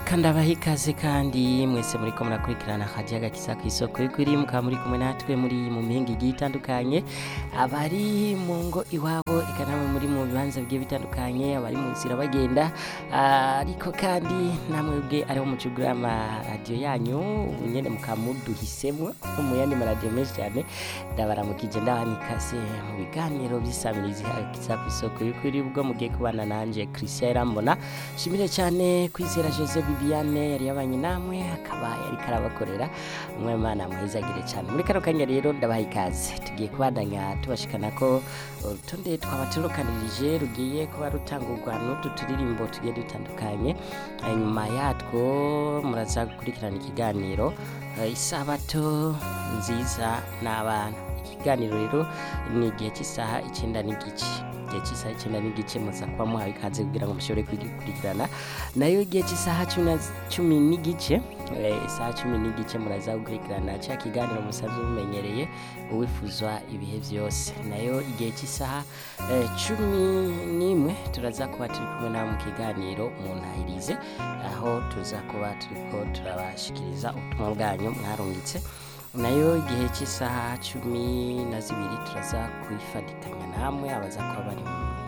reka ndabaha ikaze kandi mwese muriko murakurikirana akajaga kisa ku isoko y'ukuri mukaba muri kumwe natwe muri mu mihinga igiye itandukanye abari mu ngo iwabo eka namwe muri mu bibanza bigiye bitandukanye abari mu nzira bagenda Ah, ariko kandi namwe bwe ariho mucugura amaradiyo yanyu ubu nyene mukaba muduhisemo nko mu yandi maradiyo menshi cyane ndabaramukije ndabana ikaze mu biganiro by'isamirizi kisa ku isoko y'ukuri ubwo mugiye kubana nanje Christian Irambona shimire cyane kwizera Jose Bibiane yari yabanye namwe akaba yari karabakorera umwe mana muhezagire cyane muri kano kanya rero ndabaha ikaze tugiye kubandanya tubashikana ko urutonde twaba turukanirije rugiye kuba rutangurwa n'utu turirimbo tugiye dutandukanye hanyuma yatwo muraza gukurikirana ikiganiro eh, isabato nziza n'abana ikiganiro rero ni igihe cy'isaha icyenda n'igice igihe cy'isaha icyenda n'igice muza kuba muhawe ikaze kugira ngo mushobore kugikurikirana nayo igihe cy'isaha cumi na- cumi n'igice eh, isaha cumi n'igice muraza gukurikirana cya kiganiro musanzwe mumenyereye uwifuzwa ibihe byose nayo igihe cy'isaha eh, cumi n'imwe turaza kuba turi kumwe nawe mu kiganiro mu ntahirize aho tuza kuba turiko turabashikiriza ubutumwa bwanyu mwarungitse nayo igihe cy'isaha cumi na zibiri turaza kwifatikanya namwe abaza kuba bari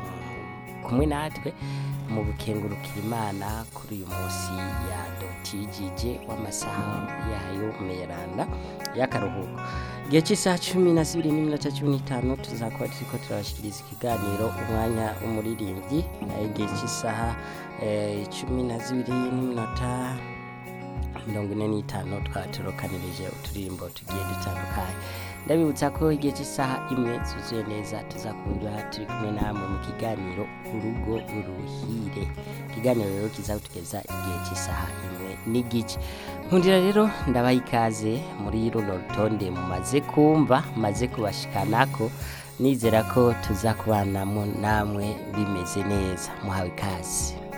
mu- kumwe natwe mu gukengurukira imana kuri uyu munsi yadotijije w'amasaha yayo meranda y'akaruhuko igihe cy'isaha cumi na zibiri n'iminota cumi n'itanu tuzakuba turiko turabashikiriza ikiganiro umwanya w'umuririmbyi nayo igihe cy'isaha eh, cumi na zibiri n'iminota mirongo ine n'itanu twaturokanirije uturirimbo tugiye dutandukanye ndabibutsa ko igihe cy'isaha imwe zuzuye neza tuzakura turi kumwe namwe mu kiganiro urugo uruhire ikiganiro rero kizatugeza igihe cy'isaha imwe n'igice nkundira rero ndabaha ikaze muri runo rutonde mumaze kumva maze kubashikanako nizera ko tuza kubanamo namwe bimeze neza muhawe ikaze